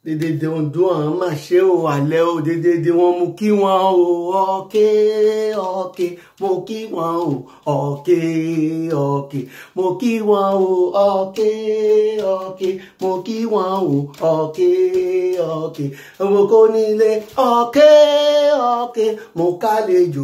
dédédé ondo àwọn máa ṣe o àlẹ́ o dédédé wọn mú kí wọn o ọ̀kẹ́ ọ̀kẹ́ mo kí wọn o ọ̀kẹ́ ọ̀kẹ́ mo kí wọn o ọ̀kẹ́ ọ̀kẹ́ mo kí wọn o ọ̀kẹ́ ọ̀kẹ́ mo kó nílé ọ̀kẹ́ ọ̀kẹ́ mo kálejò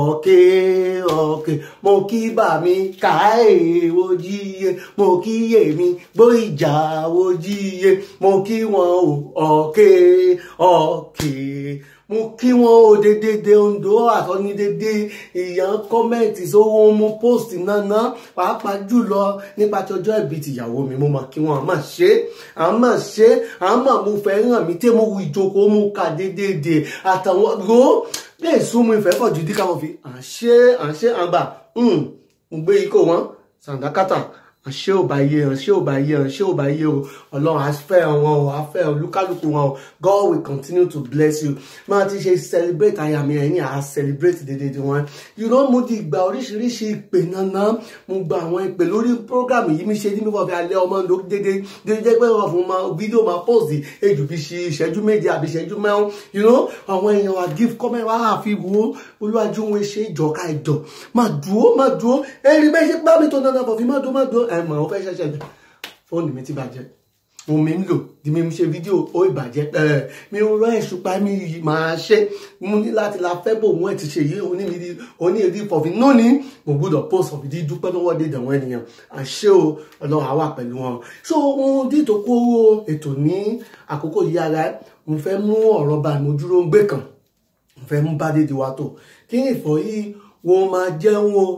ọ̀kẹ́ ọ̀kẹ́ mo kí bà mí káyè wojíye mo kí èmi gbóìjà wojíye mo kí wọn o ọ̀kẹ́ ọ̀kẹ́ mo kí wọn o dédédé ondo àtọ́ni dédé ìyàn kọ́mẹ́ǹtì sówó mú post náná pàápàá jùlọ nípa tọjọ́ ìbí tìyàwó mi mo máa kí wọn àmọ́ ṣe àmọ́ ṣe àmọ́ mo fẹ́ ràn mí tẹ́ mo wù ìjókòó mo kà dédédé àtàwọn ro lè sún mu ìfẹ́ pọ̀ jù díkà wọn fi à ń ṣe à ń ṣe àgbà mo gbé ikọ̀ wọn sàǹdákátà àṣé ò bá yé àṣé ò bá yé àṣé ò bá yé o ọlọ́run á fẹ́ wọn o á fẹ́ olúkálùkù wọn o God will continue to bless you máa ti ṣe celebrate àyà mi ẹ̀yìn à celebrate dédédé wọn you know mo ti gba oríṣiríṣi ìpè nana mo gba àwọn ìpè lórí program yìí mi ṣe ní mi fọfẹ alẹ́ ọmọ ló dédé dédé jẹ́ pé wọ́n fún ma fídíò máa post ejù fi ṣe ìṣẹ́jú méje àbí ìṣẹ́jú mẹ́rin you know àwọn èèyàn wa give comment wa àfi wo olúwàjú wọn ṣe ìjọka ìjọ máa dúró máa dúró ẹ̀rí bẹ́ẹ̀ ṣe bá mi tó dandan fọ̀fí máa dúró máa dúró ẹ̀ mọ̀ ọ́ fẹ́ ṣẹ̀ṣẹ̀ jù fóònù mi ti bàjẹ́ òun mi ń lò di mi ṣe fídíò ó ìbàjẹ́ ẹ̀ mi ò rán ẹ̀ṣùpá mi yìí máa ṣe mo ní láti la fẹ́ bò wọ́n ti ṣe yìí oní mi di oní èdè fọ̀fí náà ni mo gbọ́dọ̀ post ọ̀fì dí dúpẹ́ lọ́wọ́ dé dẹ̀wọ̀n ènìyàn àṣẹ o ọlọ́run àwà pẹ̀lú wọn so ohun dídò kó ètò ní àkókò yìí ara mo fẹ́ mú ọ̀rọ̀ bá mo dúró ń gbé kan mo fẹ́ mú bá dédé wa tó kí ni ìfọ̀ yìí wọn máa jẹun o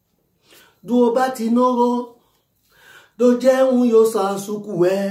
dúró bá ti náwó ló jẹun yóò san sùkú ẹ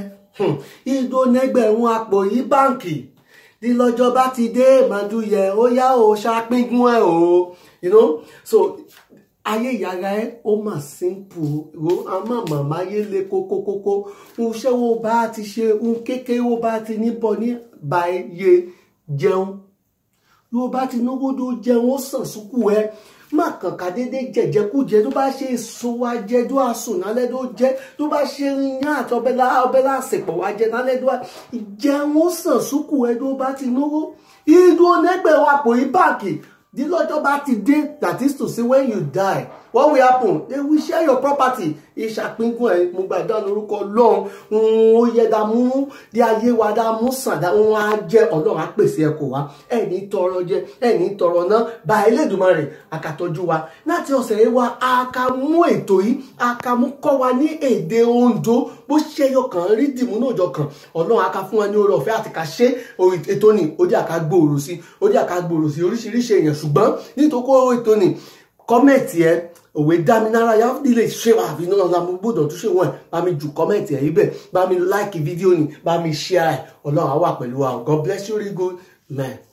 ìdó nẹgbẹ̀rún àpò yìí báǹkì ní lọ́jọ́ bá ti dé màdúyẹ ó yá o ṣàpíngún ẹ o you know so ayé ìyára ẹ ó mà simple ro àmọ́ màmá yé le kókókókó ń ṣé wo bá ti ṣe ń kékeré wo bá ti níbọ̀ ní báyé jẹun yóò bá ti náwó tó jẹun ó sàn sùkú ẹ má kàn ká déédéé jẹjẹkújẹ tó bá ṣe èso wa jẹ tó àsùn nálẹ́ tó jẹ tó bá ṣe yán àti ọbẹ̀ ọbẹ̀ lásìpọ̀ wa jẹ nálẹ́ tó jẹun ó sàn sùkú ẹ tó bá ti náwó ìdú onẹgbẹ̀rún àpò yìí báàkì di lọ́jọ́ bá ti dé that is to say when you die what will happen they will share your property ìṣàpínkún ẹ mo gbàdá lórúkọ Ọlọ́run ó yẹ dá mú di ayé wa dá mú sàn dá wọn á jẹ Ọlọ́run á pèsè ẹkọ wa ẹni tọrọ jẹ ẹni tọrọ náà bá Elédùmarè àkàtọjú wa láti ọ̀sẹ̀ yìí wa àkàmú ètò yìí àkàmú kọ́ wa ní èdè Oǹdó bó ṣe yọkàn rí dìmú náà jọkàn Ọlọ́run àká fún wa ní oore ọ̀fẹ́ àti ká ṣe ètò ní ó jẹ́ àká gbòòrò sí ó jẹ́ àká gbòòrò sí oríṣiríṣi èèyàn ṣùgbọ́n nítorí ètò ní kọ́mẹ̀tì ẹ òwe dáminára yá nílé ṣé wà àfi náà la mo gbọ́dọ̀ tún ṣe wọn ẹ bá mi jù kọ́mẹ̀tì ẹ ibẹ̀ bá mi láìkì fídíò ni bá mi ṣíà ẹ Ọlọ́run á wà pẹ̀lú wa God bless you really good man.